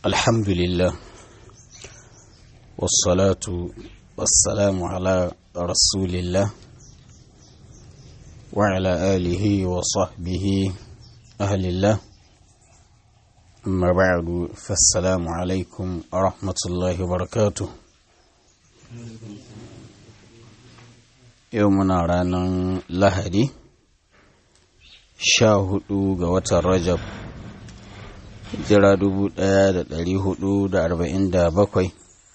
الحمد لله والصلاة والسلام على رسول الله وعلى آله وصحبه أهل الله أما بعد فالسلام عليكم ورحمة الله وبركاته يومنا رانا لهدي شاهدوا قوة الرجب jira dubu ɗaya da ɗari hudu da arba'in da bakwai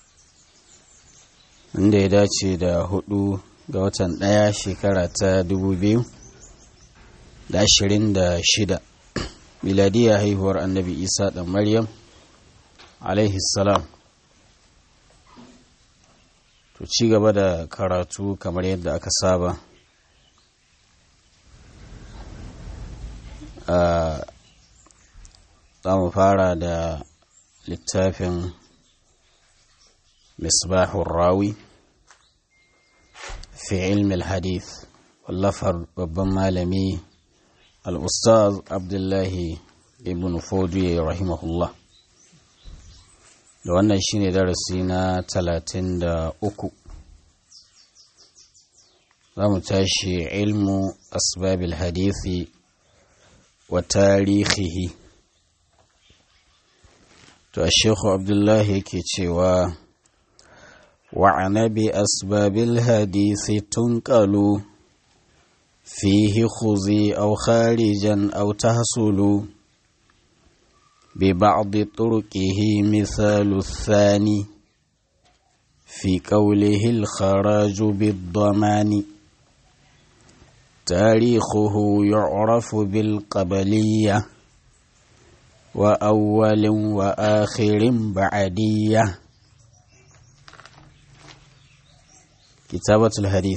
inda ya dace da hudu ga watan ɗaya shekara ta dubu biyu da ashirin da shida miladiya haihuwar annabi isa ɗan maryam salam to ci gaba da karatu kamar yadda aka saba za mu fara da littafin misbahun rawi fi ilmi hadith wallafar babban malami al'ustaz abdullahi ibn fodiye rahimahullah da wannan shine darasi na talatin da uku za mu tashi ilmu asbabil hadithi wa tarihihi to shekhu abdullahi yake cewa wa'ana bi asbabil hadisi tunqalu fihi khuzi aw kharijan aw tahsulu bi ba'd turqihi mithalu thani fi qawlihi al-kharaj bid-damani تاريخه يعرف بالقبليه وأول وآخر بعدية كتابة الحديث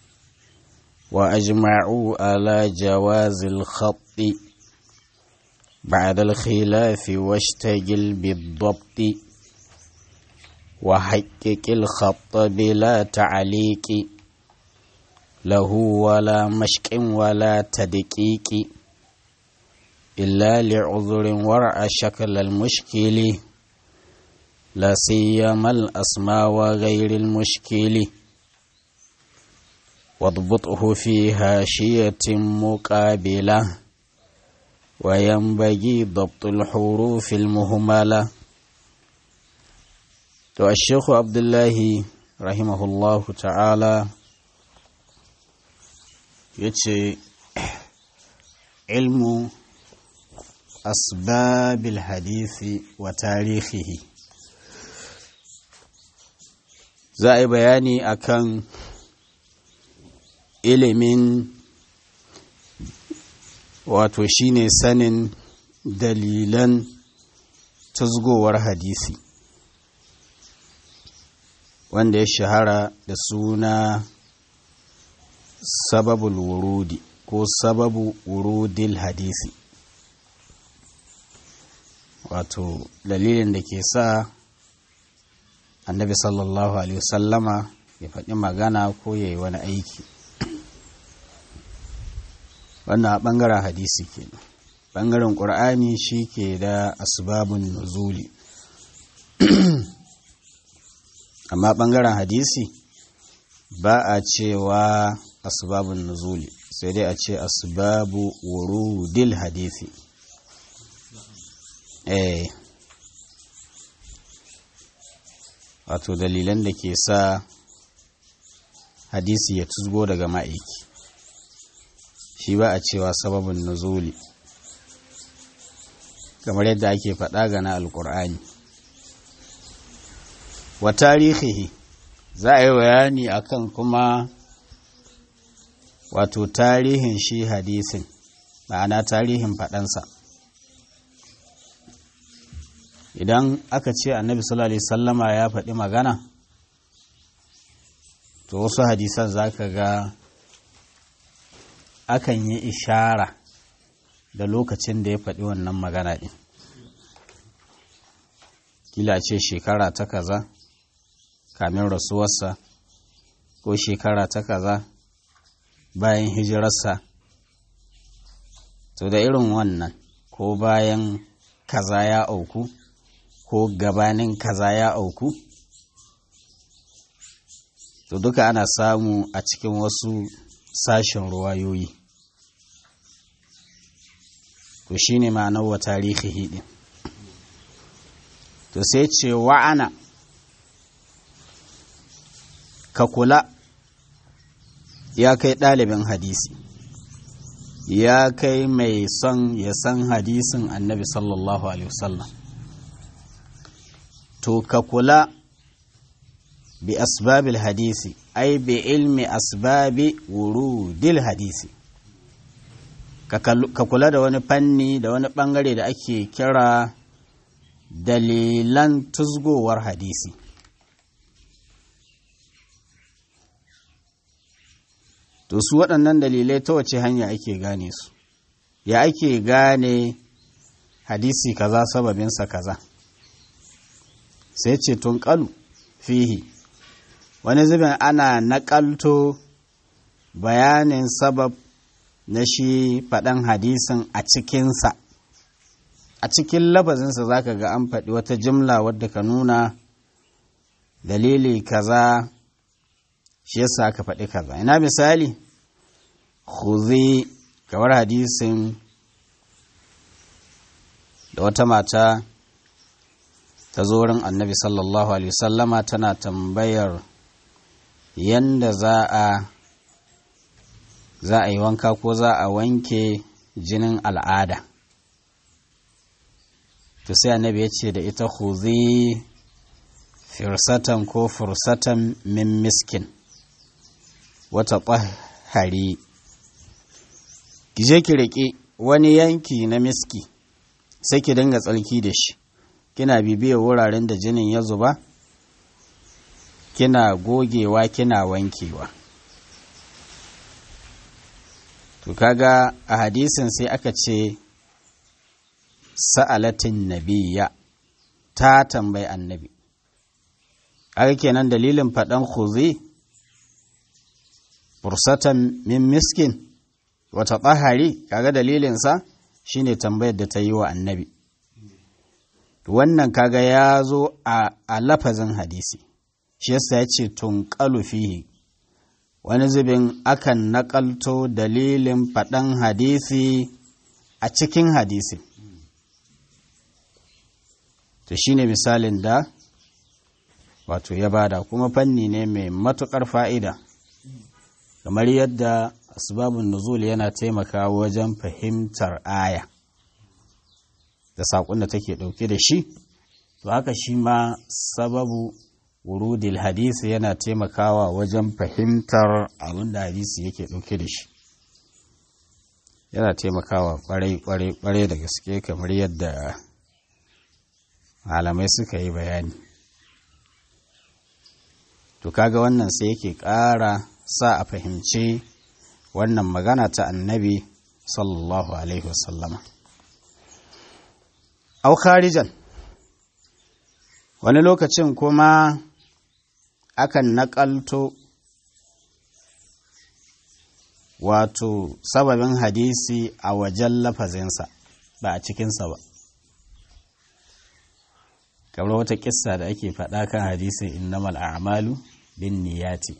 وأجمعوا على جواز الخط بعد الخلاف واشتغل بالضبط وحقق الخط بلا تعليق له ولا مشك ولا تدقيق إلا لعذر ورع شكل المشكل لا سيما الأسماء وغير المشكل واضبطه في هاشية مقابلة وينبغي ضبط الحروف المهملة تو الشيخ عبد الله رحمه الله تعالى يتشي علم أسباب الحديث وتاريخه za a yi bayani akan ilimin wato shine sanin dalilan tazgowar hadisi wanda ya shahara da suna sababul wurudi ko sababu wurudil hadisi wato dalilin da ke sa annabi sallallahu alaihi wasallama ya faɗi magana ko ya yi wani aiki wannan a ɓangaren hadisi ke ɓangaren ƙur'ani shi ke da asbabun nuzuli amma ɓangaren hadisi ba a cewa asbabun nuzuli sai dai a ce asbabu wurudil hadisi eh wato dalilan da ke sa hadisi ya tuzgo daga ma'aiki shi ba a cewa sababin nuzuli kamar yadda ake faɗa ga na alƙur'ani wa tarihihi za a yi bayani akan kuma wato tarihin shi hadisin ma'ana tarihin faɗansa idan aka ce annabi sallallahu alaihi sallama ya faɗi magana to wasu hadisan za ka ga akan yi ishara da lokacin da ya faɗi wannan magana ɗin kila ce shekara ta kaza kamin rasuwarsa ko shekara ta kaza bayan hijirarsa to da irin wannan ko bayan kaza ya auku ko ko gabanin kaza ya auku to duka ana samu a cikin wasu sashen ruwayoyi to shine ma'anar wa tarihi din to sai ce wa'ana ka kula ya kai ɗalibin hadisi ya kai mai son ya san hadisin annabi sallallahu alaihi wasallam to ka kula bi asbabil hadisi ai bi ilmi asbabi wurudil hadisi ka kula da wani fanni da wani bangare da ake kira dalilan tuzgowar hadisi to su waɗannan dalilai ta wace hanya ake gane su ya ake gane hadisi kaza sababinsa kaza sai ce tun ƙalu fihi wani zubin ana naƙalto bayanin sabab na shi faɗan hadisin a cikinsa a cikin labazinsa za ka ga an faɗi wata jimla wadda ka nuna dalili kaza shi yasa aka faɗi kaza ina misali khuzi kamar hadisin da wata mata ta zo wurin annabi sallallahu alaihi wasallama tana tambayar yanda za a za a yi wanka ko za a wanke jinin al'ada to sai annabi ya ce da ita khuzi firsatan ko fursatan min miskin wata tsahari ki je ki riƙe wani yanki na miski sai ki dinga tsalki da shi kina bibiyar wuraren da jinin ya zuba kina gogewa kina wankewa to kaga a hadisin sai aka ce sa'alatin nabiya ta tambayi annabi aka kenan dalilin faɗan khuzi fursatan min miskin wata tsahari kaga dalilinsa shine tambayar da ta yi wa annabi wannan kaga ya zo a lafazin hadisi shi yasa ya ce tunƙalu fihi wani zubin akan naƙalto dalilin faɗan hadisi a cikin hadisi to shine misalin da wato ya bada kuma fanni ne mai matuƙar fa'ida kamar yadda asbabun nuzul yana taimakawa wajen fahimtar aya da saƙon da take ɗauke da shi to haka shi ma sababu wurudil hadisi yana taimakawa wajen fahimtar abin da hadisi yake ɗauke da shi yana taimakawa ƙwarai da gaske kamar yadda malamai suka yi bayani to kaga wannan sai yake ƙara sa a fahimci wannan magana ta annabi sallallahu alaihi wasallama au kharijan wani lokacin kuma akan naƙalto wato sababin hadisi a wajen lafazinsa ba a cikinsa ba kamar wata kissa da ake faɗa kan hadisin innamal a'malu bin niyati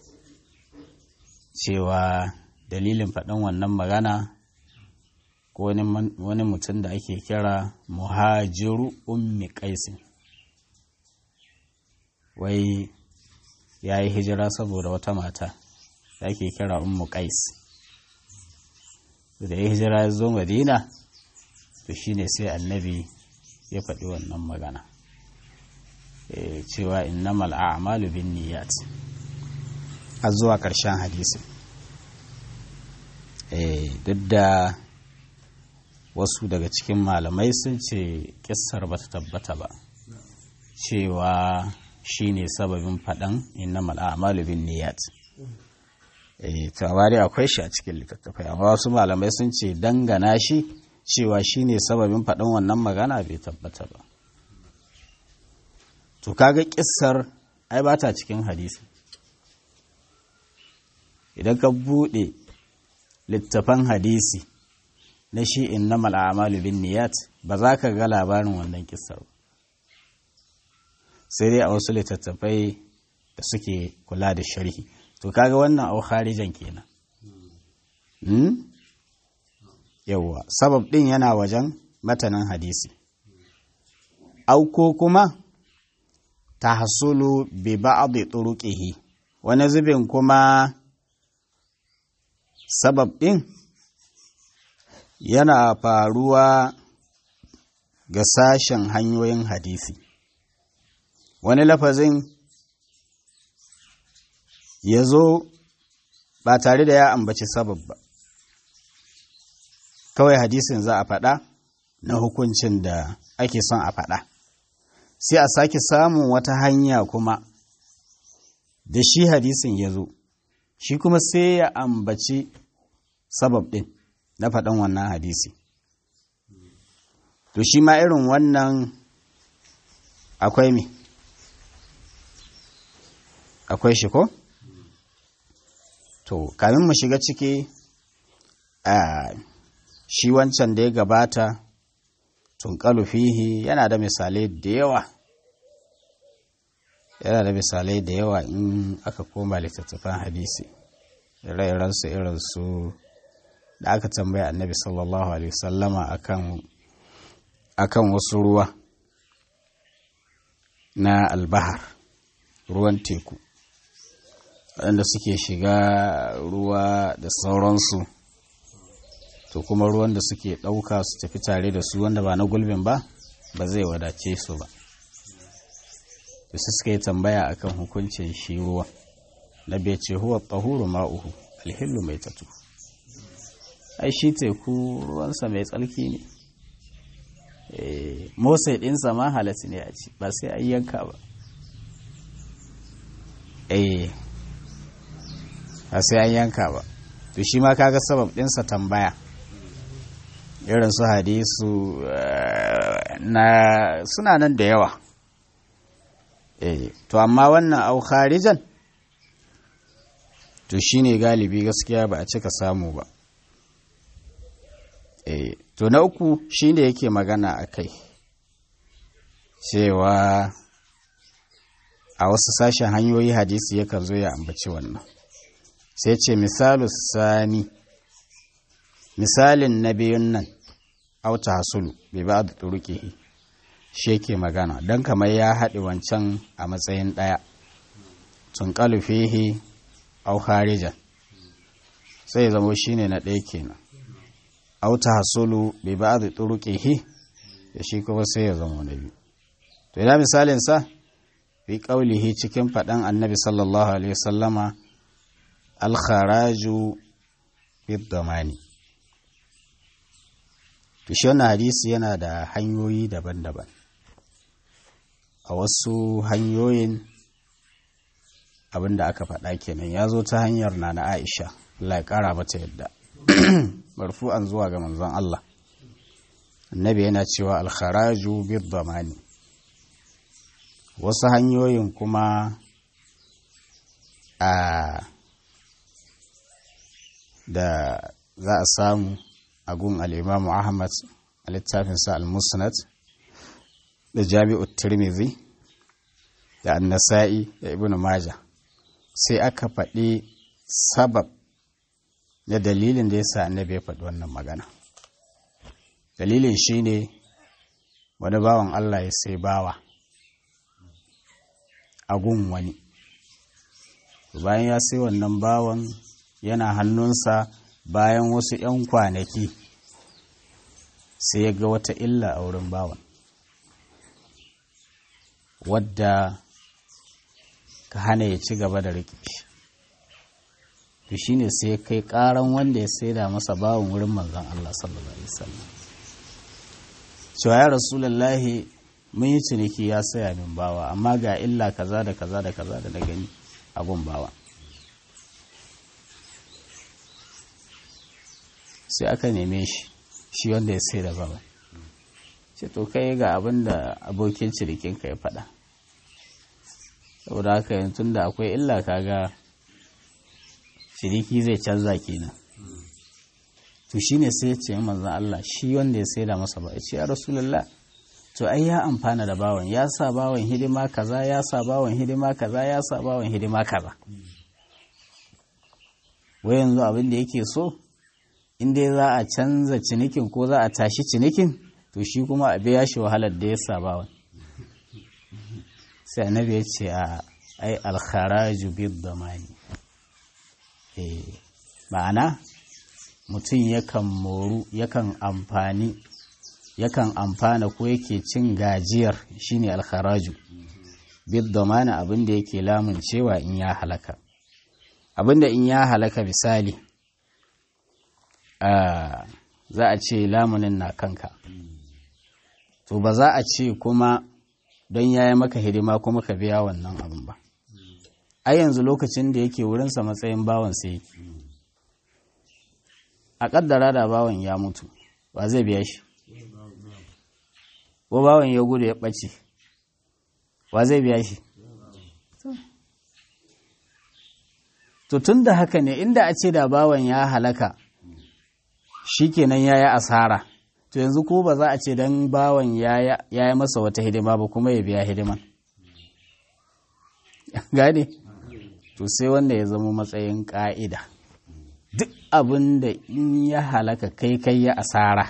cewa dalilin faɗin wannan magana ko wani mutum da ake kira muhajiru ummi qaisin wai ya yi hijira saboda wata mata da ake kira ummu qais da ya hijira ya zo madina to shine sai annabi ya faɗi wannan magana cewa innamal a'malu bin niyyat a zuwa ƙarshen hadisi duk da wasu daga cikin malamai sun ce kissar ba ta tabbata ba cewa shi ne sababin faɗan innamal a'malu bin niyyat to amma dai akwai shi a cikin littattafai amma wasu malamai sun ce dangana shi cewa shi ne sababin faɗin wannan magana bai tabbata ba to kaga kissar ai ba ta cikin hadisi idan ka buɗe littafan hadisi na shi innamal a'malu bin niyat ba za ka ga labarin wannan kissar ba sai dai a wasu littattafai da suke kula da sharhi to kaga wannan au kharijan kenan hmm? yawwa sabab din yana wajen matanin hadisi au ko kuma tahsulu bi ba'd turuqihi wani zubin kuma sabab din yana faruwa ga sashen hanyoyin hadisi wani lafazin ya zo ba tare da ya ambaci sabab ba kawai hadisin za a faɗa na hukuncin da ake son a faɗa sai a sake samun wata hanya kuma da shi hadisin ya zo shi kuma sai ya ambaci sabab ɗin na faɗan wannan hadisi to shi ma irin wannan akwai me akwai shi ko to kamin mu shiga ciki a shi wancan da ya gabata tunkalu fihi yana da misalai da yawa yana da misalai da yawa in aka koma littattafan hadisi ire-irensu irinsu da aka tambaya annabi sallallahu alaihi wasallama akan akan wasu ruwa na albahar ruwan teku waɗanda suke shiga ruwa da sauransu to kuma ruwan da suke ɗauka su tafi tare da su wanda ba na gulbin ba ba zai wadace su ba da su suka yi tambaya akan hukuncin shi ruwa na bai ce huwa tsahuru ma'uhu alhillu mai tatu ai shi teku ruwansa mai tsarki ne motsai ɗinsa ma halatta ne a ci ba sai an yanka ba eh ba sai an yanka ba to shi ma kaga sabab ɗinsa tambaya irin su hadisu na suna nan da yawa eh to amma wannan au kharijan to shine galibi gaskiya ba a cika samu ba eh to na uku shine yake magana a kai cewa a wasu sashen hanyoyi hadisi yakan zo ya ambaci wannan sai ce misalu sani misalin na biyun nan auta hasulu bai ba da turuƙihi shi yake magana don kamar ya haɗe wancan a matsayin ɗaya tun fihi au harijan sai zama shi ne na ɗaya kenan auta hasulu bai ba da turuƙihi da shi kuma sai ya zama na biyu to ina misalin sa fi ƙaulihi cikin faɗan annabi sallallahu alaihi wasallama alkharaju bid-damani to shi wannan hadisi yana da hanyoyi daban-daban a wasu hanyoyin abinda aka faɗa kenan ya zo ta hanyar na na aisha Allah ya ƙara mata yadda marfu'an zuwa ga manzon Allah annabi yana cewa alkharaju bid-damani wasu hanyoyin kuma a da za a samu a gun al'imamu ahmad a littafinsa al-musnad da jami'ut tirmidhi da annasa'i da ibn maja sai aka faɗi sabab da dalilin da ya sa annabi ya faɗi wannan magana dalilin shine wani bawan allah ya sai bawa a gun wani bayan ya sai wannan bawan yana hannunsa bayan wasu 'yan kwanaki sai ya ga wata illa a wurin bawan wadda ka hana ya ci gaba da riƙe shi to shine sai ya kai ƙaran wanda ya saida masa bawan wurin manzon Allah sallallahu alaihi wasallam cewa ya rasulullahi mun yi ciniki ya saya min bawa amma ga illa kaza da kaza da kaza da na gani abun bawa sai aka neme shi shi wanda ya sai da bawa ce to kai ga abin da abokin cinikinka ya faɗa saboda haka yanzu da akwai illa kaga ciniki zai canza kenan to shine sai ya ce manzon Allah shi wanda ya sai da masa ba ya ce ya rasulullah to ai ya amfana da bawan ya sa bawan hidima kaza ya sa bawan hidima kaza ya sa bawan hidima kaza wai yanzu abin da yake so in dai za a canza cinikin ko za a tashi cinikin to shi kuma a biya shi wahalar da ya sa bawan sai annabi ya ce a ai alkharaju bid damani eh ma'ana mutum yakan moru yakan amfani yakan amfana ko yake cin gajiyar shine alkharaju bid damani abin da yake lamun cewa in ya halaka abin da in ya halaka misali za a ce lamunin na kanka to ba za a ce kuma don ya yi maka hidima kuma ka biya wannan abin ba ai yanzu lokacin da yake wurinsa matsayin bawan sai yake a kaddara da bawan ya mutu ba zai biya shi ko bawan ya gudu ya ɓace wa zai biya shi to tun da haka ne inda a ce da bawan ya halaka shi kenan ya yi asara to yanzu ko ba za a ce don bawan ya yi masa wata hidima ba kuma ya biya hidiman gane to sai wanda ya zama matsayin ƙa'ida duk abin da in ya halaka kai kai ya asara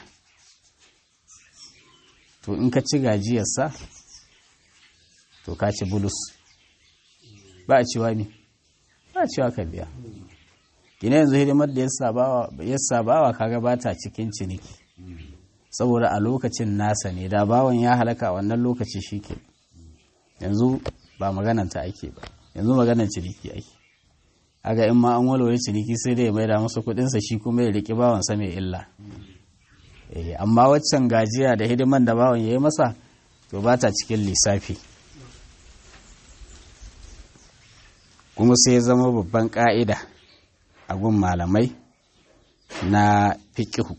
to in ka ci gajiyarsa to ka ci bulus ba a cewa ne ba a cewa ka biya gina yanzu hidimar da ya sabawa kaga ba ta cikin ciniki saboda a lokacin nasa ne da bawan ya halaka wannan lokaci shi ke yanzu ba magananta ake ba yanzu maganan ciniki ake aga in ma an walwale ciniki sai dai ya maida masa kudinsa shi kuma ya riƙi bawansa mai illa amma waccan gajiya da hidiman da bawan ya yi masa to ba ta cikin lissafi kuma sai ya zama babban ƙa'ida a gun malamai na fiƙihu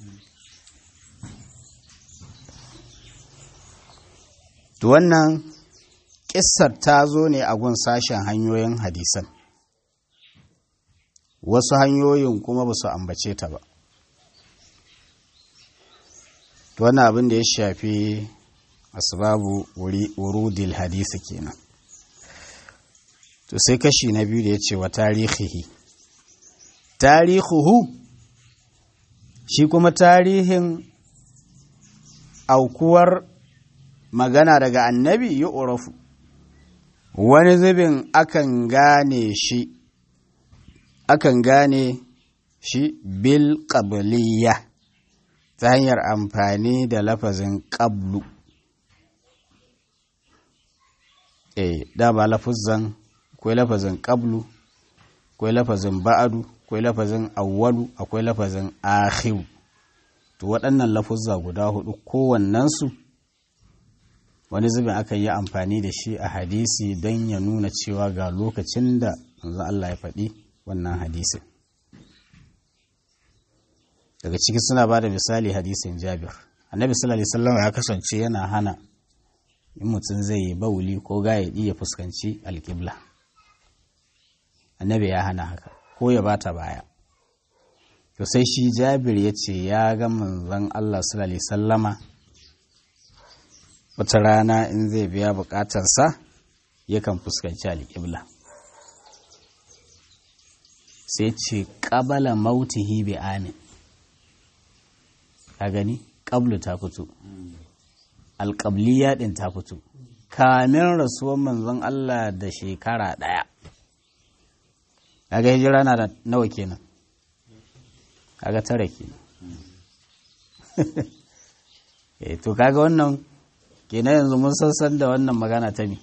to wannan ƙissar ta zo ne a gun sashen hanyoyin hadisan wasu hanyoyin kuma ba su ambace ta ba to wannan abin da ya shafi asbabu wurudil hadisi kenan to sai kashi na biyu da ya ce wa tarihihi tarihuhu shi kuma tarihin aukuwar magana daga annabi yi urafu wani zubin akan gane shi akan gane shi bil qabliyya ta hanyar amfani da lafazin qablu eh da ba lafuzan akwai lafazin qablu akwai lafazin ba'adu akwai lafazin awwalu akwai lafazin akhiru to waɗannan lafuzza guda hudu kowannensu wani zubin akan yi amfani da shi a hadisi don ya nuna cewa ga lokacin da manzon Allah ya faɗi wannan hadisin daga ciki suna ba da misali hadisin jabir annabi sallallahu alaihi wasallam ya kasance yana hana in mutum zai yi bauli ko gayaɗi ya fuskanci alƙibla annabi ya hana haka ko ya bata baya to sai shi jabir ya ce ya ga manzon Allah sallallahu alaihi sallama wata rana in zai biya bukatarsa yakan fuskanci alƙibla sai ce ƙabala mautihi bi amin ka gani ƙablu ta fito alƙabliya ɗin ta fito kamin rasuwan manzon Allah da shekara ɗaya kaga hijira na da nawa kenan kaga tara kenan eh to kaga wannan kenan yanzu mun sassan da wannan magana ta ne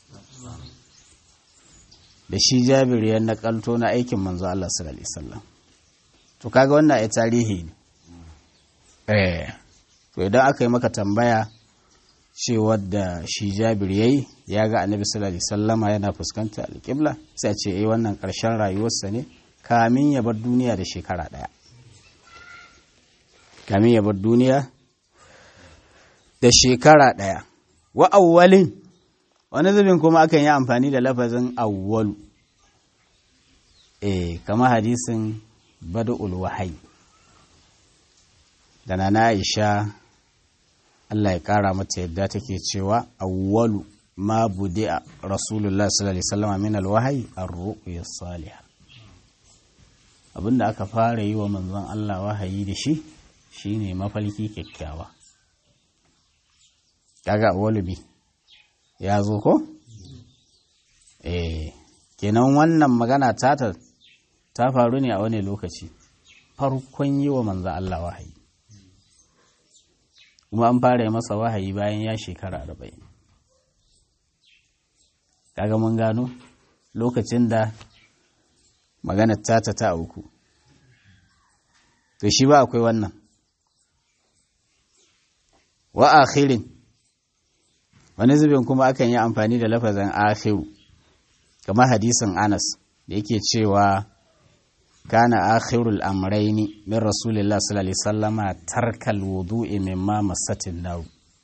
da shi jabir ya nakalto na aikin manzo Allah sallallahu alaihi wasallam to kaga wannan ai tarihi ne eh to idan aka yi maka tambaya cewa da shi jabir yayi ya ga annabi sallallahu alaihi wasallama yana fuskanta alƙibla sai a ce eh wannan ƙarshen rayuwarsa ne kamin ya bar duniya da shekara ɗaya kamin ya bar duniya da shekara ɗaya wa awwalin wani zubin kuma akan yi amfani da lafazin awwalu eh kama hadisin bada'ul wahayi da na Aisha Allah ya ƙara mata yadda take cewa awwalu ma budi'a rasulullah sallallahu alaihi wasallam min alwahyi ar-ru'ya salihah abinda aka fara yi wa manzon Allah wahayi da shi shine mafalki kyakkyawa kaga awwalu bi ya zo ko eh kenan wannan magana ta ta faru ne a wani lokaci farkon yi wa manzon Allah wahayi kuma an fara yi masa wahayi bayan ya shekara arba'in kaga mun gano lokacin da maganar tata ta uku to shi ba akwai wannan wa akhirin wani zubin kuma akan yi amfani da lafazin akhiru kamar hadisin anas da yake cewa kana akhirul amraini min rasulillah sallallahu alaihi wasallama tarkal wudu'i mimma masatin naw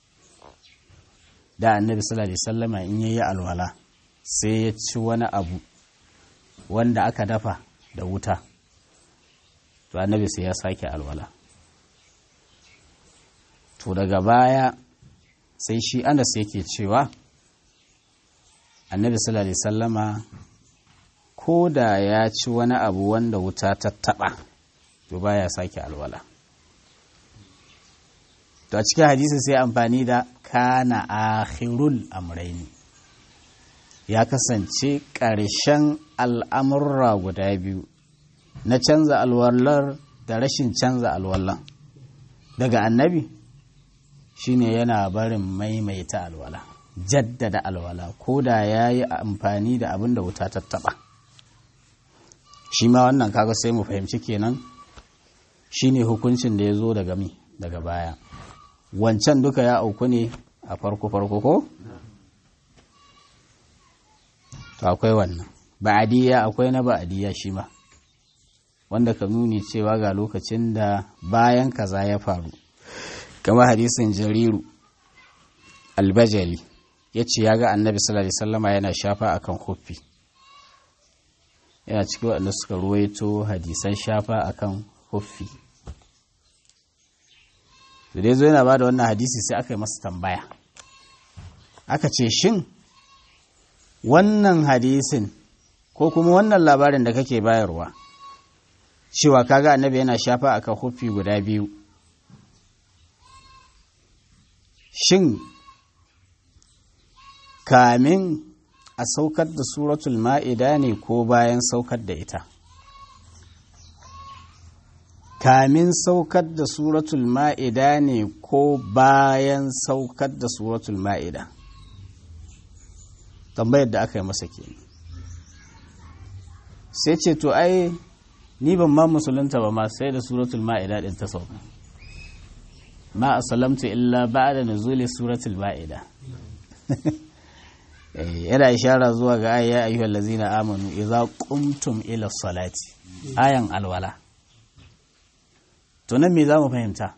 da annabi sallallahu alaihi wasallama in yayi alwala sai ya ci wani abu wanda aka dafa da wuta to annabi sai ya sake alwala to daga baya sai shi anas yake cewa annabi sallallahu alaihi wasallama ko da ya ci wani abu wanda wuta ta taɓa to baya sake alwala to a cikin hadisi sai amfani da kana akhirul amraini ya kasance ƙarshen al'amurra guda biyu na canza alwallar da rashin canza alwallan daga annabi shine yana barin maimaita alwala jaddada alwala ko da ya yi amfani da abin da wuta ta taɓa shi ma wannan kaga sai mu fahimci kenan shine hukuncin da ya zo daga mi daga baya wancan duka ya auku ne a farko farko ko to akwai wannan ba'adiyya akwai na ba'adiyya shi ma wanda ka nuni cewa ga lokacin da bayan kaza ya faru kamar hadisin jariru albajali ya ce ya ga annabi sallallahu alaihi wasallama yana shafa akan huffi yana cikin waɗanda suka ruwaito hadisan shafa akan huffi da dai zo yana ba da wannan hadisi sai aka yi masa tambaya aka ce shin wannan hadisin ko kuma wannan labarin da kake bayarwa cewa kaga annabi yana shafa akan huffi guda biyu shin kamin a saukar da suratul ma'ida ne ko bayan saukar da ita kamin saukar da suratul ma'ida ne ko bayan saukar da suratul ma'ida tambayar da aka yi masa ke sai ce to ai ni ban ma musulunta ba ma sai da suratul ma'ida din ta sauka ma asalamtu illa ba'da nuzuli suratul ma'ida yana ishara zuwa ga ayya ayyuhal ladzina amanu idza qumtum ila salati ayan alwala to nan me zamu fahimta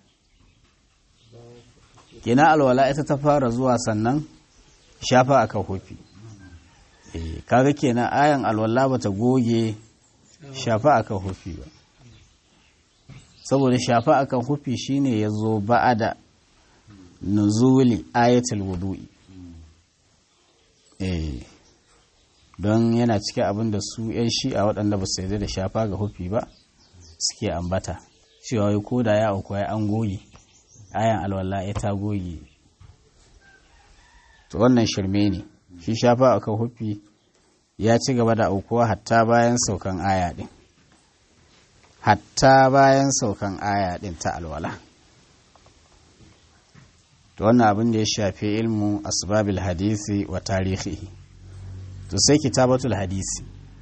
kina alwala ita ta fara zuwa sannan shafa aka hufi eh kaga kenan ayan alwala bata goge shafa aka hufi ba saboda shafa akan hufi shine yazo ba'ada nuzuli ayatul wudu'i eh don yana cikin abin da su 'yan shi'a waɗanda ba su yarda da shafa ga hufi ba suke ambata cewa wai ko da ya auku ya an goge ayan alwala ya ta goge to wannan shirme ne shi shafa a kan hufi ya ci gaba da aukuwa hatta bayan saukan aya ɗin hatta bayan saukan aya ɗin ta alwala to wannan abin da ya shafi ilmu asbabil hadisi wa tarihi to sai kitabatul hadisi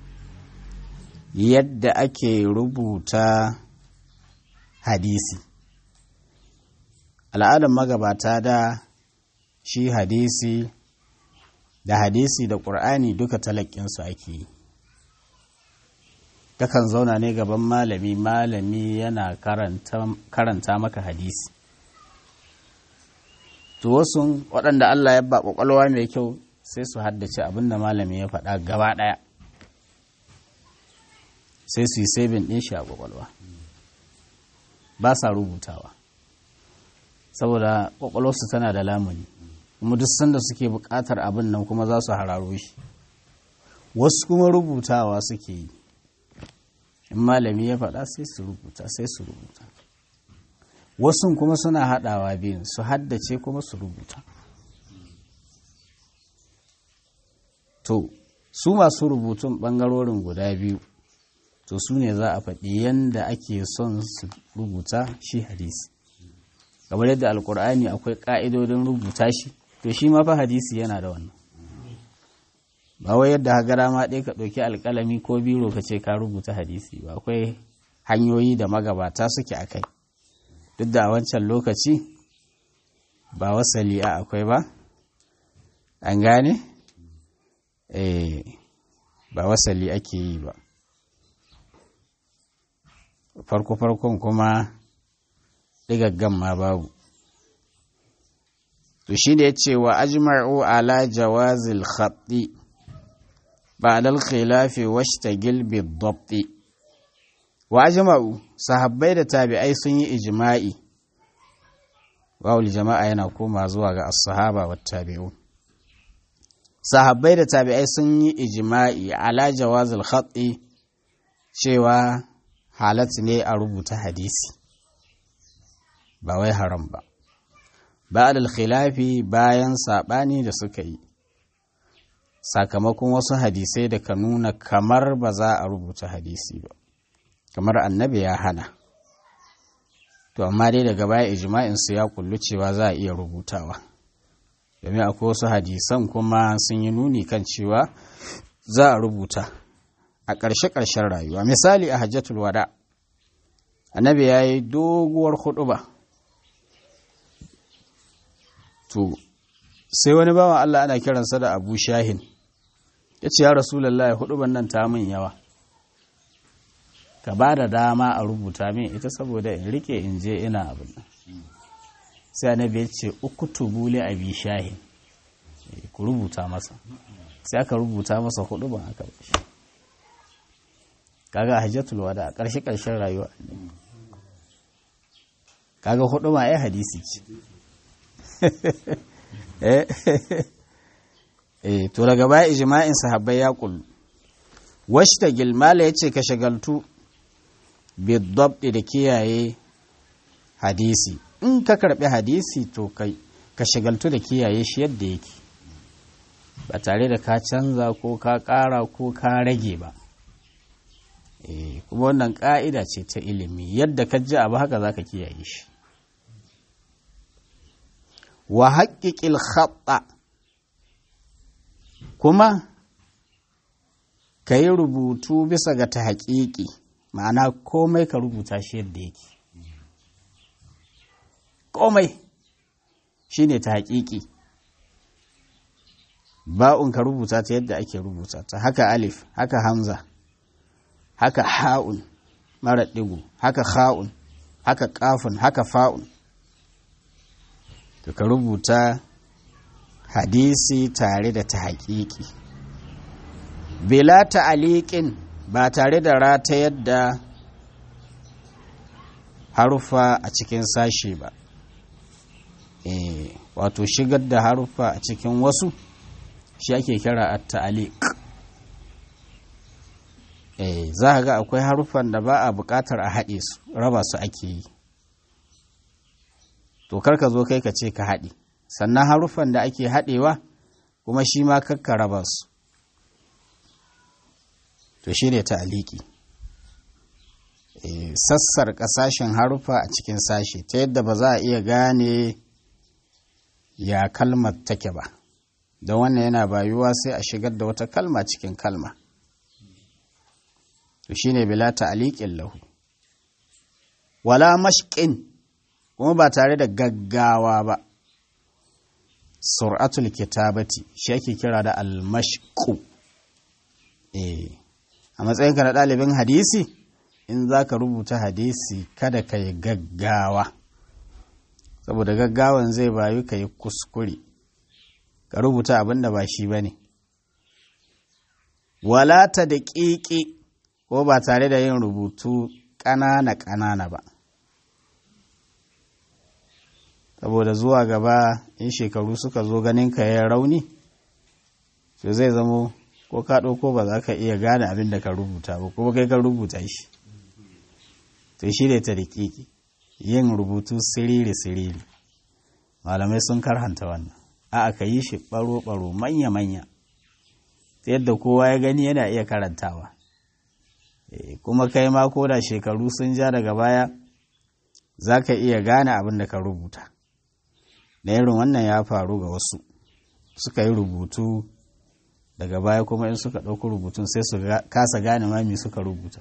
yadda ake rubuta hadisi al'adar magabata da shi hadisi da hadisi da ƙur'ani duka talakinsu ake yi kakan zauna ne gaban malami malami yana karanta maka hadisi to wasu waɗanda Allah ya ba ƙwaƙwalwa mai kyau sai su haddace abin da malami ya faɗa gaba ɗaya sai su yi sabin ɗin shi a ƙwaƙwalwa ba sa rubutawa saboda kwakwalwarsu tana da lamuni kuma duk sanda suke buƙatar abin nan kuma za su hararo shi wasu kuma rubutawa suke yi in malami ya faɗa sai su rubuta sai su rubuta wasu kuma suna haɗawa biyun su haddace kuma su rubuta to su masu rubutun ɓangarorin guda biyu to su ne za a faɗi yadda ake son su rubuta shi hadisi kamar yadda alkur'ani akwai ƙa'idodin rubuta shi to shi ma fa hadisi yana da wannan ba wai yadda hagara ma ɗaya ka ɗauki alƙalami ko biro ka ce ka rubuta hadisi ba akwai hanyoyi da magabata suke a kai duk da a wancan lokaci ba wasali a akwai ba an gane eh ba wasali ake yi ba farko-farkon kuma ɗigaggan ma babu to shi ne ya ce wa ajma'u ala jawazil khatti بعد الخلاف واشتغل بالضبط واجمعوا sahabbai da tabi'ai sun yi ijma'i wawul jama'a yana koma zuwa ga as-sahaba wa tabi'un sahabbai da tabi'ai sun yi ijma'i ala jawazil khatti cewa halat ne a rubuta hadisi ba wai haram ba ba'da al-khilafi bayan sabani da suka yi sakamakon wasu hadisai da ka nuna kamar ba za a rubuta hadisi ba kamar annabi ya hana to amma dai daga baya ijma'in su ya kullu cewa za a iya rubutawa domin akwai wasu hadisan kuma sun yi nuni kan cewa za a rubuta a ƙarshe-ƙarshen rayuwa misali a hajjatul wada annabi ya yi doguwar huɗuba. to sai wani bawan Allah ana kiransa da abu shahin ya ce ya rasulallah ya hudu nan ta min yawa ka ba da dama a rubuta min ita saboda in rike in je ina abin nan sai annabi ya ce uku tubuli abi shahin ku rubuta masa sai aka rubuta masa hudu ban aka bashi kaga hajjatul wada a ƙarshe ƙarshen rayuwa kaga hudu ma ai hadisi ce eh to daga baya ijma'in sahabbai ya kullu washtagil mala yace ka shagaltu bidabdi da kiyaye hadisi in ka karbi hadisi to kai ka shagaltu da kiyaye shi yadda yake ba tare da ka canza ko ka ƙara ko ka rage ba eh kuma wannan ƙa'ida ce ta ilimi yadda ka ji abu haka zaka kiyaye shi wa haƙiƙil khatta kuma ka yi rubutu bisa ga ta haƙiƙi ma'ana komai ka rubuta shi yadda yake komai shi ne ta haƙiƙi ba'un ka rubuta ta yadda ake rubuta ta haka alif haka hamza haka ha'un mara ɗigo haka ha'un haka ƙafun haka fa'un to ka rubuta hadisi tare da ta haƙiƙi bila ta'aliƙin ba tare da rata yadda harufa a cikin sashe ba e, wato shigar da harufa a cikin wasu shi ake kira a ta'aliƙ e, za ga akwai harufan da ba a buƙatar a haɗe su raba su ake yi to karka zo kai ka ce ka haɗe sannan haruffan da ake haɗewa kuma shi ma kakka raba su to shi ne ta'aliki sassar ƙasashen haruffa a cikin sashe ta yadda ba za a iya gane ya kalmar take ba don wannan yana bayuwa sai a shigar da wata kalma cikin kalma to shi ne bila ta'aliƙin lahu wala mashƙin kuma ba tare da gaggawa ba sur'atul kitabati shi ake kira da almashku eh a matsayinka na ɗalibin hadisi in za ka rubuta hadisi kada ka yi gaggawa saboda gaggawan zai bayu ka yi kuskure ka rubuta abin da ba shi ba ne walata da ƙiƙi ko ba tare da yin rubutu ƙanana-ƙanana ba saboda zuwa gaba in shekaru suka zo ganin ka ya rauni to zai zamo ko ka ɗauko ba za ka iya gane abin da ka rubuta ba kuma kai ka rubuta shi to shi ne ta riƙiƙi yin rubutu siriri-siriri malamai sun karhanta wannan a aka yi shi ɓaro-ɓaro manya-manya ta yadda kowa ya gani yana iya karantawa kuma kai ma ko da shekaru sun ja daga baya za ka iya gane abin da ka rubuta da irin wannan ya faru ga wasu suka yi rubutu daga baya kuma in suka ɗauki rubutun sai su kasa gane mami suka rubuta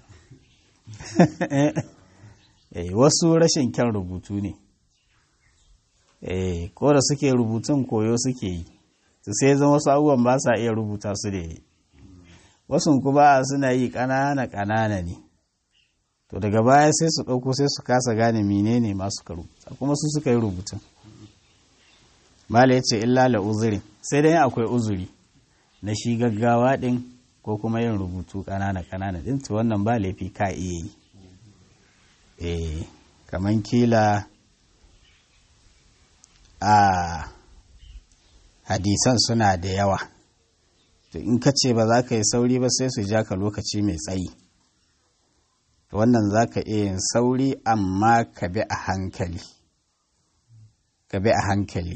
wasu rashin kyan rubutu ne ko da suke rubutun koyo suke yi su sai zama wasu abubuwan ba sa iya rubuta su da yi wasu kuma suna yi ƙanana ƙanana ne to daga baya sai su ɗauko sai su kasa gane menene masu ka rubuta kuma su suka yi rubutun mala ya ce illa la uzuri sai dai akwai uzuri na shi gaggawa ɗin ko kuma yin rubutu ƙanana ƙanana ɗin to wannan ba laifi ka iya yi eh kaman kila a hadisan suna da yawa to in ka ce ba za ka yi sauri ba sai su ja ka lokaci mai tsayi to wannan za ka iya yin sauri amma ka bi a hankali ka bi a hankali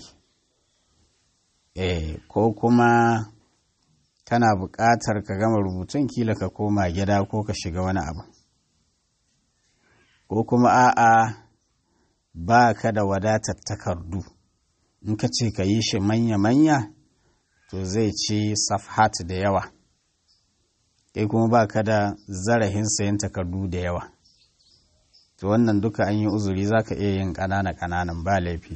eh ko kuma kana buƙatar ka gama rubutun kila ka koma gida ko ka shiga wani abu ko kuma a'a ba ka da wadatar takardu in ka ce ka yi shi manya-manya to zai ci safhat da yawa kai kuma ba ka da zarahin sayan takardu da yawa to wannan duka an yi uzuri za ka iya yin ƙanana-ƙananan ba laifi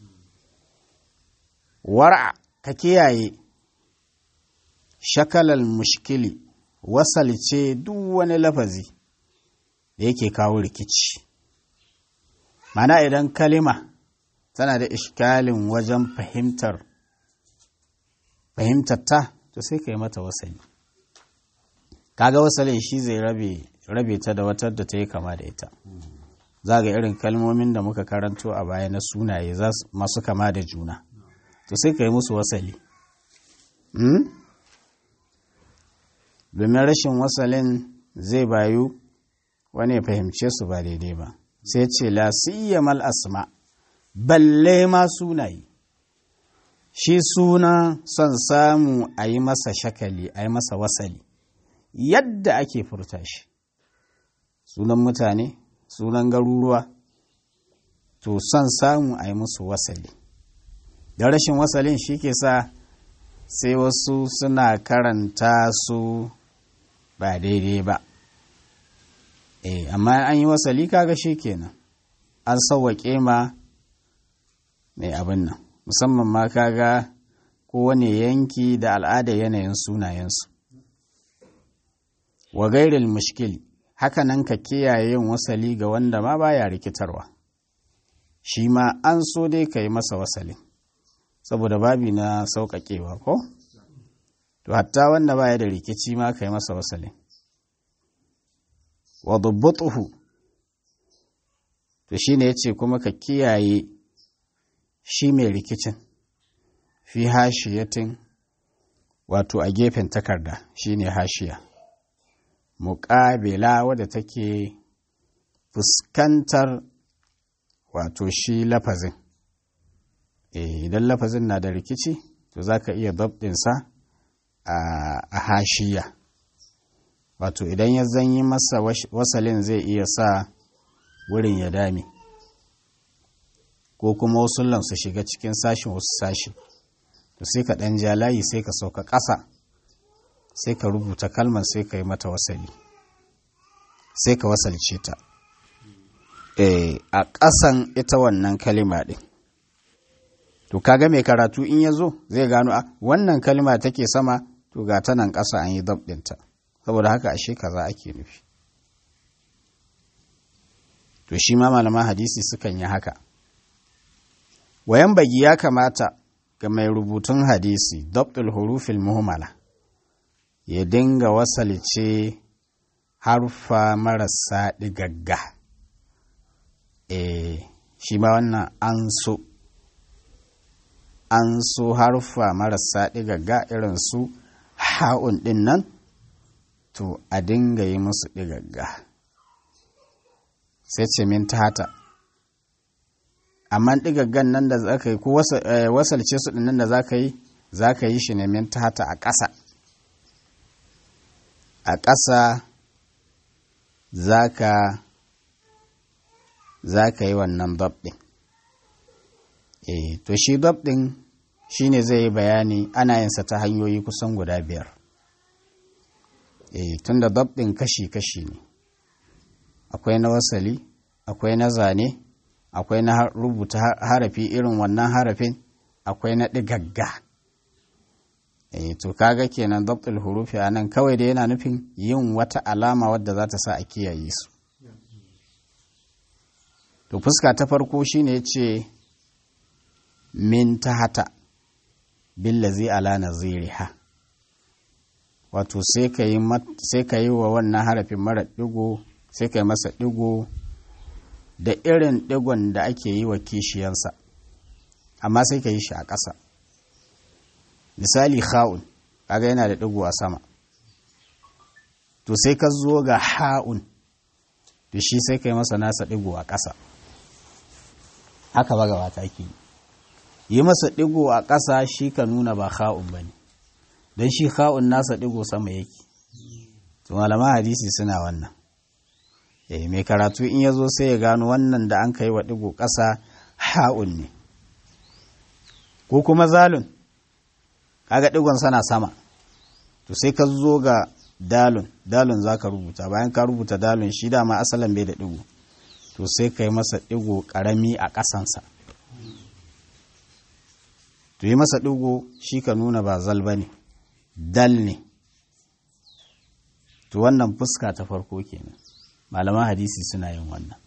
wara ka kiyaye shakalar mushkili wasalce duk wani lafazi da yake kawo rikici mana idan kalima tana da ishkalin wajen fahimtar fahimtar ta to sai ka yi mata wasali kaga wasalin shi zai rabe rabe ta da watar da ta yi kama da ita za ga irin kalmomin da muka karanto a baya na sunaye masu kama da juna to sai ka yi musu wasali domin rashin wasalin zai bayu wani ya fahimce su ba daidai ba sai ce la mal asma balle ma sunaye shi suna son samu a yi masa shakali a yi masa wasali yadda ake furta shi sunan mutane sunan garuruwa to son samu a yi musu wasali da rashin wasalin shi ke sa sai wasu suna karanta su ba daidai ba eh amma an yi wasali kaga shi kenan an sauwaƙe ma mai abin nan musamman ma kaga kowane yanki da al'ada yanayin sunayensu wa gairil mushkil haka nan ka kiyaye yin wasali ga wanda ma baya rikitarwa shi ma an so dai ka yi masa wasali saboda babi na sauƙaƙewa ko to hatta wanda baya da rikici ma ka yi masa wasali wa dubbutuhu to shine yace kuma ka kiyaye shi mai rikicin fi hashiyatin wato a gefen takarda shine hashiya muƙabila wadda take fuskantar wato shi lafazin idan lafazin na da rikici to za ka iya dabdinsa a hashiya wato idan ya zanyi masa wasalin zai iya sa wurin ya dame ko kuma wasu su shiga cikin sashin wasu sashi to sai ka ɗan ja layi sai ka sauka ƙasa sai ka rubuta kalmar sai ka yi mata wasali sai ka wasalce ta a ƙasan ita wannan kalima ɗin to kaga mai karatu in ya zo zai gano a wannan kalima take sama to ga ta nan ƙasa an yi dabɗinta saboda haka ashe kaza ake nufi to shi ma malaman hadisi sukan yi haka wayan bagi ya kamata ga mai rubutun hadisi dabtul hurufil muhmala ya dinga wasalce harfa marasa ɗigagga eh shi ma wannan an so an so harfa marasa ɗigagga irin su ha'un ɗin nan to a dinga yi musu ɗigagga sai ce min tata amma ɗigaggan nan da za ka yi ko wasalce su ɗin nan da za ka yi za ka yi shi ne min tata a ƙasa a ƙasa za ka za ka yi wannan dab ɗin e to shi dab ɗin shi ne zai yi bayani ana yinsa ta hanyoyi kusan guda biyar e tun da dab ɗin kashi-kashi ne akwai na wasali akwai na zane akwai na rubuta harafi irin wannan harafin akwai na ɗigagga e to kaga kenan dabtul hurufi a nan kawai da yana nufin yin wata alama wadda za ta sa a kiyaye su to fuska ta farko shine ce min tahata billazi ala naziriha wato sai ka yi sai ka yi wa wannan harafin mara digo sai ka yi masa digo da irin digon da ake yi wa kishiyansa amma sai ka yi shi a ƙasa misali kha'un kaga yana da digo a sama to sai ka zo ga ha'un to shi sai ka yi masa nasa digo a ƙasa haka ba gabata ke yi masa digo a ƙasa shi ka nuna ba kha'un ba ne don shi kha'un nasa digo sama yake to malaman hadisi suna wannan eh mai karatu in ya zo sai ya gano wannan da an kai wa digo ƙasa ha'un ne ko kuma zalun kaga digon sana sama to sai ka zo ga dalun dalun za ka rubuta bayan ka rubuta dalun shi dama asalin bai da digo to sai ka yi masa digo karami a ƙasansa to yi masa digo shi ka nuna ba zal ba ne dal ne to wannan fuska ta farko kenan malaman hadisi suna yin wannan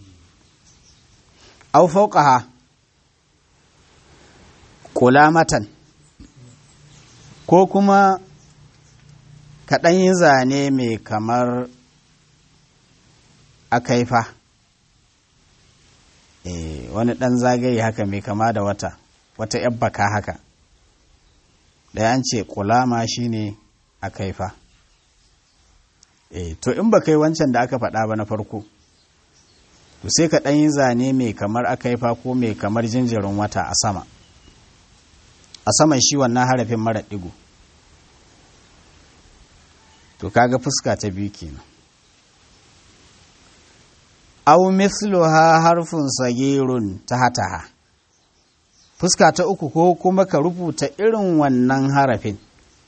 au fauqaha kulamatan ko kuma kaɗan yi zane mai kamar akaifa e, wani ɗan zagaye haka mai kama da wata wata yabbaka haka ɗaya an ce kulama shine akaifa e, to in ba kai wancan da aka faɗa ba na farko to sai ka ɗan yi zane mai kamar akaifa ko mai kamar jinjirin wata a sama a saman shi wannan harafin mara ɗigo to kaga fuska ta biyu kenan aw mithluha harfun sagirun tahataha fuska ta uku ko kuma ka rubuta irin wannan harafin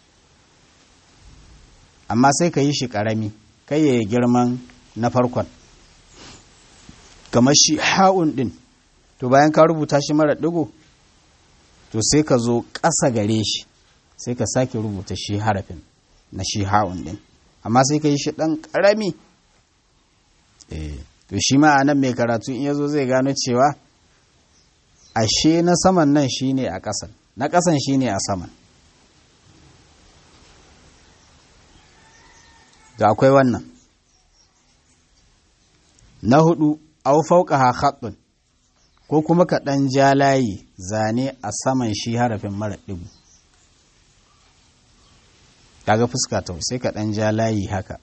amma sai ka yi shi ƙarami kai ya girman na farkon kamar shi ha'un ɗin to bayan ka rubuta shi mara ɗigo to sai ka zo ƙasa gare shi sai ka sake rubuta shi harafin na shi ha'un ɗin amma sai ka yi shi ɗan ƙarami to shi ma a nan mai karatu in ya zo zai gano cewa ashe na saman nan shi ne a ƙasan na ƙasan shi ne a saman da akwai wannan na hudu au fauka ha khattun ko kuma ka ɗan ja layi zane a saman shi harafin mara ɗigu kaga fuska ta sai ka ɗan ja layi haka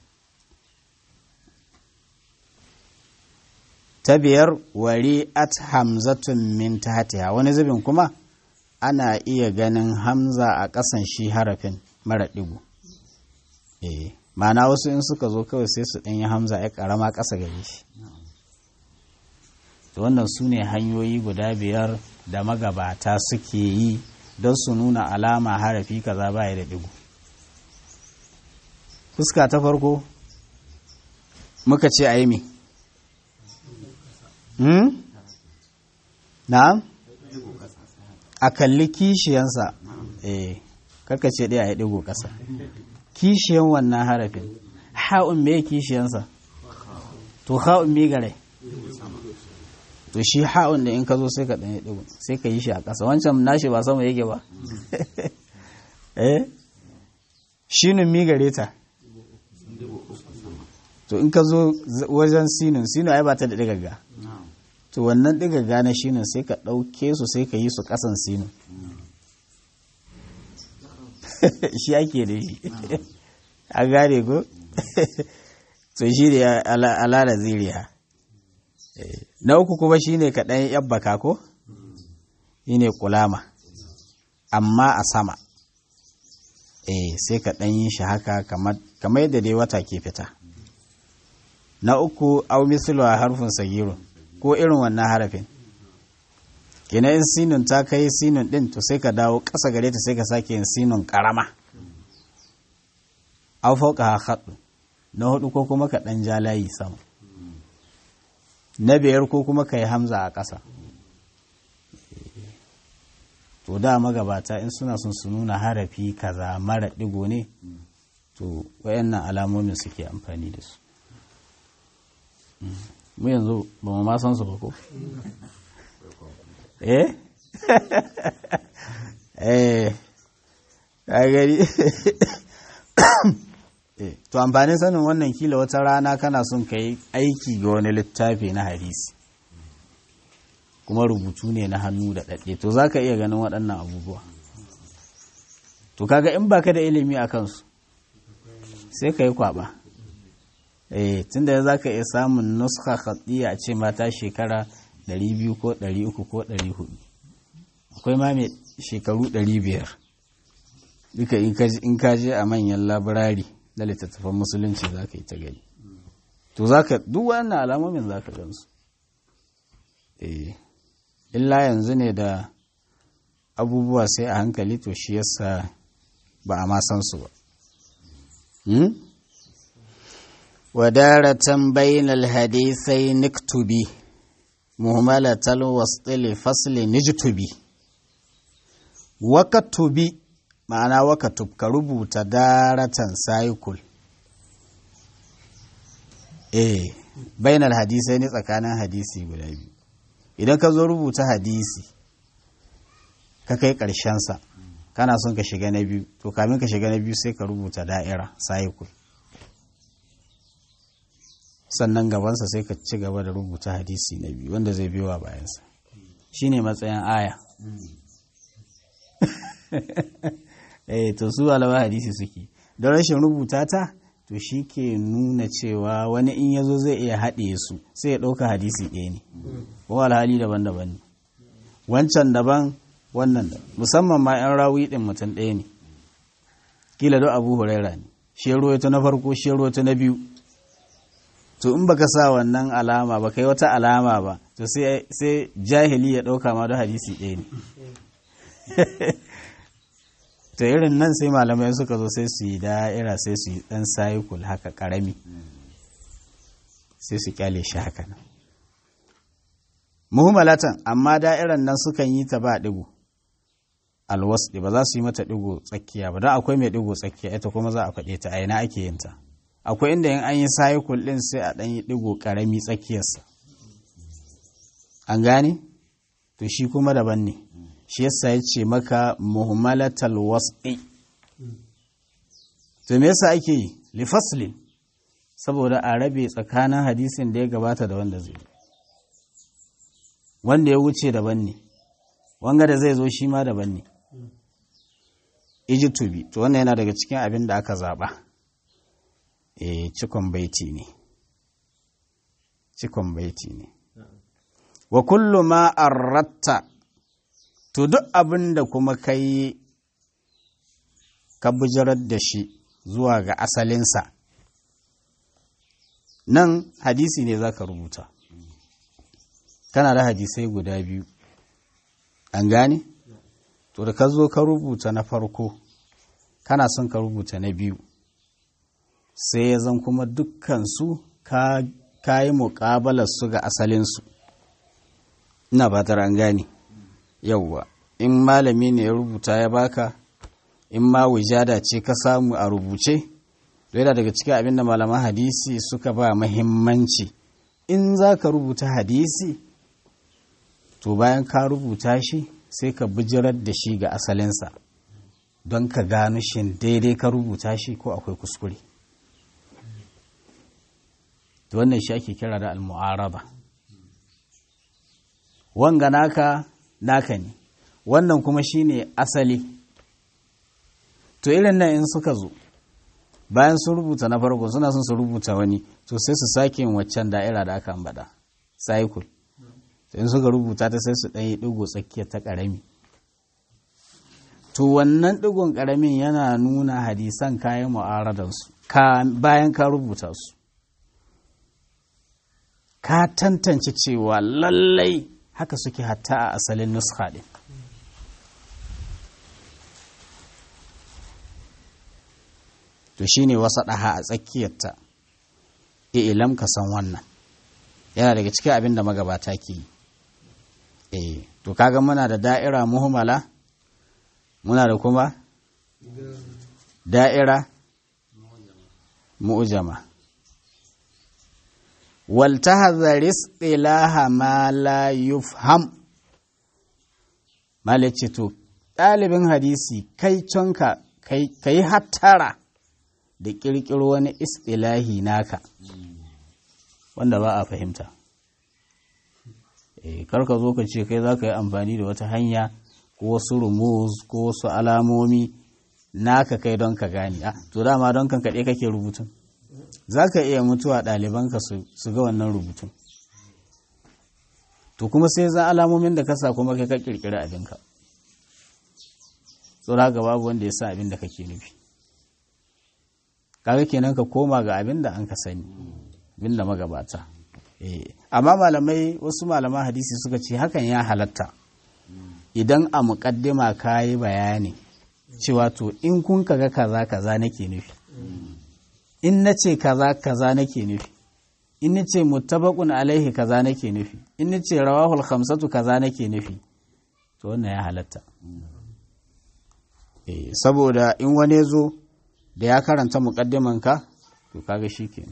ta biyar wari at hamzatun min tahtiha wani zubin kuma ana iya ganin hamza a ƙasan shi harafin mara ɗigu eh ma'ana wasu in suka zo kawai sai su ɗanyi hamza ya ƙarama ƙasa gare shi to wannan su ne hanyoyi guda biyar da magabata suke yi don su nuna alama harafi kaza baya da ɗigo fuska ta farko muka ce a yi mi hmm? na'am a kalli kishiyansa eh karka ce ɗaya a yi ɗigo ƙasa kishiyan wannan harafin ha'un me kishiyansa to ha'un me gare to shi ha'un da in ka zo sai ka ɗanyi ɗigo sai ka yi shi a ƙasa wancan nashi ba sama yake ba eh shinin mi gare ta to in ka zo wajen sinin sinu ai ba ta da ɗigaga to wannan ɗigaga na shinin sai ka ɗauke su sai ka yi su ƙasan sinin shi ake da shi an gane ko to shi ne ala da ziriya na uku kuma shi ne kaɗan yabbaka ko shi ne kulama amma a sama eh sai ka ɗan yi shi haka kamar yadda dai wata ke fita na uku au mislu a harfin sagiru ko irin wannan harafin kina in sinun ta kai sinun ɗin to sai ka dawo ƙasa gare ta sai ka sake yin sinun ƙarama au fauka haɗu na hudu ko kuma ka ɗan ja layi sama na biyar ko kuma ka yi hamza a ƙasa to da magabata in suna son su nuna harafi kaza mara digo ne to wayannan alamomin suke amfani da su mu yanzu ba mu ma san su ba ko eh eh ka gari to amfanin sanin wannan kila wata rana kana son ka yi aiki ga wani littafi na hadisi kuma rubutu ne na hannu da ɗaɗɗe to za ka iya ganin waɗannan abubuwa to kaga in baka da ilimi a kansu sai ka yi kwaɓa eh tunda za ka iya samun nuska khaɗiya a ce mata shekara 200 ko 300 ko 400 akwai ma mai shekaru 500 duka in ka je a manyan labirari na littattafan musulunci za ka yi ta gani to za ka duk wannan alamomin za ka gansu eh illa yanzu ne da abubuwa sai a hankali to shi yasa ba a ma san su ba wadaratan bainal hadisai niktubi muhammalatal wasɗili fasli nijtubi wakatubi ma'ana wakatub ka rubuta daratan cycle eh bainal hadisai ne tsakanin hadisi guda biyu idan ka zo rubuta hadisi ka kai ƙarshensa kana son ka shiga na biyu to kamin ka shiga na biyu sai ka rubuta da'ira cycle sannan gabansa sai ka ci gaba da rubuta hadisi na biyu wanda zai biyo a bayansa shine matsayin aya eh to su alama hadisi suke don rashin rubuta ta to shi ke nuna cewa wani in ya zo zai iya haɗe su sai ya ɗauka hadisi ɗaya ne ko alhali daban-daban ne wancan daban wannan da musamman ma 'yan rawi ɗin mutum ɗaya ne kila don abu huraira ne shi ta na farko shi ta na biyu to in baka sa wannan alama ba kai wata alama ba to sai jahili ya ɗauka ma don hadisi ɗaya ne to irin nan sai malamai suka zo sai su yi da'ira sai su yi ɗan sayikul haka ƙarami sai su kyale shi haka nan muhimmalatan amma da'iran nan sukan yi ta ba ɗigo alwasɗi ba za su yi mata ɗigo tsakiya ba don akwai mai ɗigo tsakiya ita kuma za a faɗe ta a ina ake yin ta akwai inda yin an yi sayikul ɗin sai a ɗan yi ɗigo ƙarami tsakiyarsa an gane to shi kuma daban ne shi yasa ya ce maka muhimmalatal was'i to me yasa ake yi lifaslin saboda a rabe tsakanin hadisin da ya gabata da wanda zai wanda ya wuce daban ne wanga da zai zo shi ma daban ne ijitubi to wannan yana daga cikin abin da aka zaɓa e cikon baiti ne cikon baiti ne wa kullu ma arratta to duk abin da kuma kai ka bujirar da shi zuwa ga asalinsa nan hadisi ne za ka rubuta kana da hadisai guda biyu an gane to da ka zo ka rubuta na farko kana son ka rubuta na biyu sai ya zan kuma dukkansu ka yi muƙabalar su ga asalinsu ina fatar an gane yauwa in malami ne ya rubuta ya baka in ma wujada ce ka samu a rubuce yana daga cikin abinda malaman hadisi suka ba mahimmanci in za ka rubuta hadisi to bayan ka rubuta shi sai ka bijirar da shi ga asalinsa don ka gano shin daidai ka rubuta shi ko akwai kuskure to wannan shi ake kira da al-mu'araba wanga naka naka ne wannan kuma shine asali to irin nan in suka zo bayan sun rubuta na farko suna son su rubuta wani to sai su sake yin waccan da'ira da aka ambata cycle to in suka rubuta ta sai su ɗan yi ɗigo tsakiyar ta ƙarami to wannan ɗigon ƙaramin yana nuna hadisan kayan mu'aradansu bayan ka rubuta su ka tantance cewa lallai haka suke hatta a asalin nuska ɗin to shine wasa ɗaha a tsakiyarta ilam ka san wannan yana daga cikin abin da magabata ke yi eh to kaga muna da da'ira muhimmala muna da kuma da'ira mu'jama wal tahzar istilaha ma la yufham malace to ɗalibin hadisi kai conka kai hattara da ƙirƙiro wani istilahi naka wanda ba a fahimta e, karka zo ka ce kai za ka yi amfani da wata hanya ko wasu rumuz ko wasu alamomi naka kai don ka gani a to dama don kan kaɗe kake rubutun za ka iya mutuwa ɗalibanka su ga wannan rubutun to kuma sai za alamomin da ka sa kuma kai ka ƙirƙiri abinka tsora ga babu wanda ya sa abin da kake nufi kaga kenan ka koma ga abin da an ka sani abin da magabata amma malamai wasu malaman hadisi suka ce hakan ya halatta idan a muƙaddima ka yi bayani cewa to in kun kaga kaza kaza nake nufi in na ce kaza kaza nake nufi in na ce muttabaqun alaihi kaza nake nufi in na ce rawahul khamsatu kaza nake nufi to wannan ya halatta saboda in wani zo da ya karanta muƙaddimanka to kaga shi ke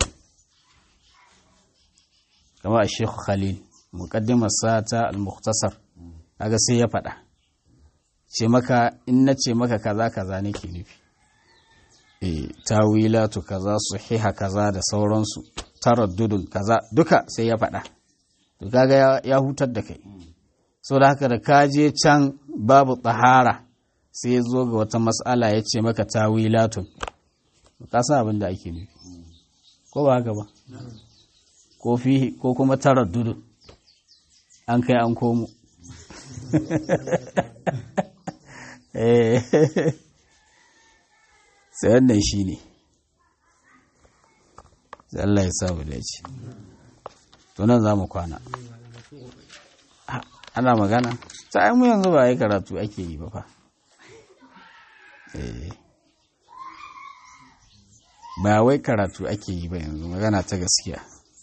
kama a shekhu khalil muƙaddimarsa ta al-mukhtasar kaga sai ya faɗa ce maka in na ce maka kaza kaza nake nufi e tawilatu kaza sahiha kaza da sauransu taraddudun kaza duka sai ya faɗa to kaga ya hutar da kai so da haka da ka je can babu tsahara sai ya zo ga wata mas'ala ya ce maka tawilatun ka san abin da ake nufi ko ba haka ba ko fi ko kuma taraddudu an kai an komo sai wannan shi ne sai Allah ya samu dace to nan za mu kwana ana magana ta mu yanzu ba yi karatu ake yi ba fa ba wai karatu ake yi ba yanzu magana ta gaskiya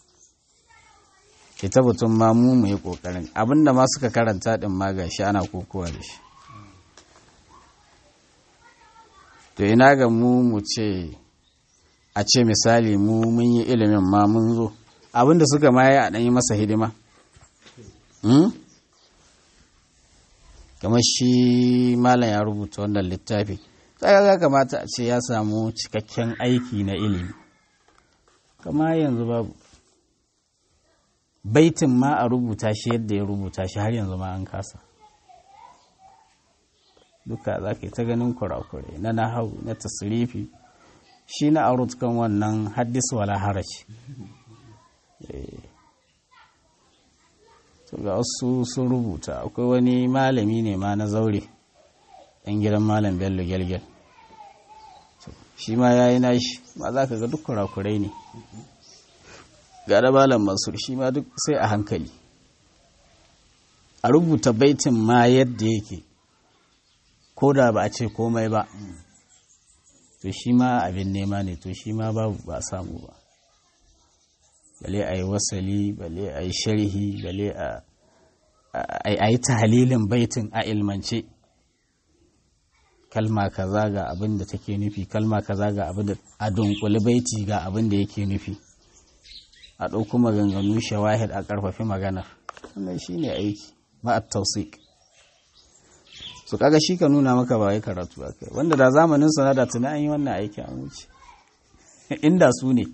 ke tabbatun ma mu mu yi kokarin abinda ma suka karanta din ma gashi ana kokowa da shi to ina ga mu mu ce a ce misali mu mun yi ilimin ma mun zo abinda suka ma yi a ɗan yi masa hidima kamar shi malam ya rubuta wannan littafi sai ya kamata a ce ya samu cikakken aiki na ilimi kama yanzu babu baitin ma a rubuta shi yadda ya rubuta shi har yanzu ma an kasa duka za ka yi ta ganin kurakurai na nahau na tasirifi shi na arut kan wannan haddis wala haraci ga wasu sun rubuta akwai wani malami ne ma na zaure ɗan gidan malam bello gyalgyal shi ma ya yi nashi ma za ka ga duk kurakurai ne ga da malam mansur shi ma duk sai a hankali a rubuta baitin ma yadda yake ko da ba a ce komai ba to shi ma abin nema ne to shi ma babu ba samu ba bale a yi wasali bale a yi sharhi bale a yi tahalilin baitin a ilmance kalma kaza ga abin da take nufi kalma kaza ga abin da a dunkuli baiti ga abin da yake nufi a ɗauko maganganu shawahid a ƙarfafi maganar wannan shi ne aiki ma'at tausik su kaga shi ka nuna maka ba wai karatu a kai wanda da zamanin sana da tuni an yi wannan aiki an wuce inda su ne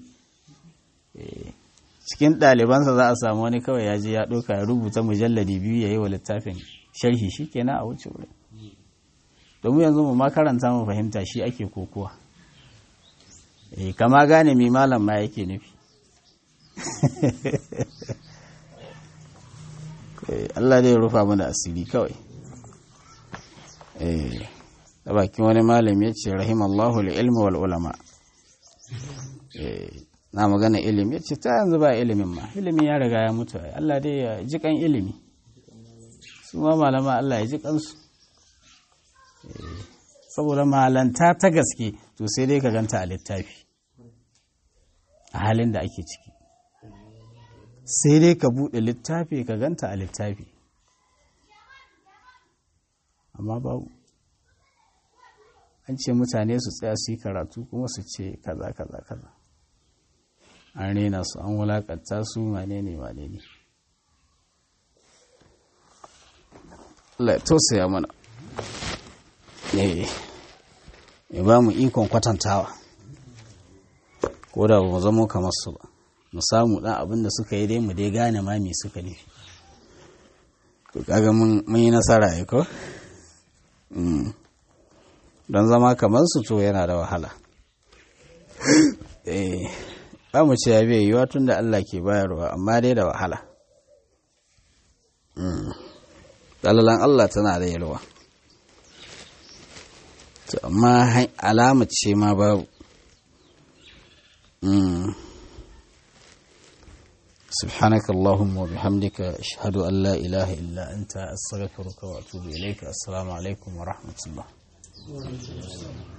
cikin ɗalibansa za a samu wani kawai ya je ya ɗauka ya rubuta mujalladi biyu ya yi wa littafin sharhi shi kenan a wuce wurin to domin yanzu mu makaranta mu fahimta shi ake kokowa eh kama gane mai malam ma yake nufi Allah dai rufa mana asiri kawai eh da bakin wani malami ya ce rahimallahu ilmi wal ulama na magana ilimi ya ce ta yanzu ba ilimin ma ilimin ya riga ya mutu Allah dai ya ji kan ilimi su ma malama Allah ya ji kansu saboda malanta ta gaske to sai dai ka ganta a littafi a halin da ake ciki sai dai ka buɗe littafi ka ganta a littafi amma babu an ce mutane su tsaya su yi karatu kuma su ce kaza kaza kaza an rena su an wulakanta su wane ne wane ne Allah ya tausaya mana ya ba mu ikon kwatantawa ko da ba mu zamo kamar su ba mu samu ɗan abin da suka yi dai mu dai gane ma me suka nufi to kaga mun yi nasara ya ko don zama kamar su to yana da wahala eh ba mu ce ya bai yiwa tun da Allah ke bayarwa amma dai da wahala dalalan Allah tana da yalwa to amma alama ce ma babu سبحانك اللهم وبحمدك أشهد أن لا إله إلا أنت أستغفرك وأتوب إليك السلام عليكم ورحمة الله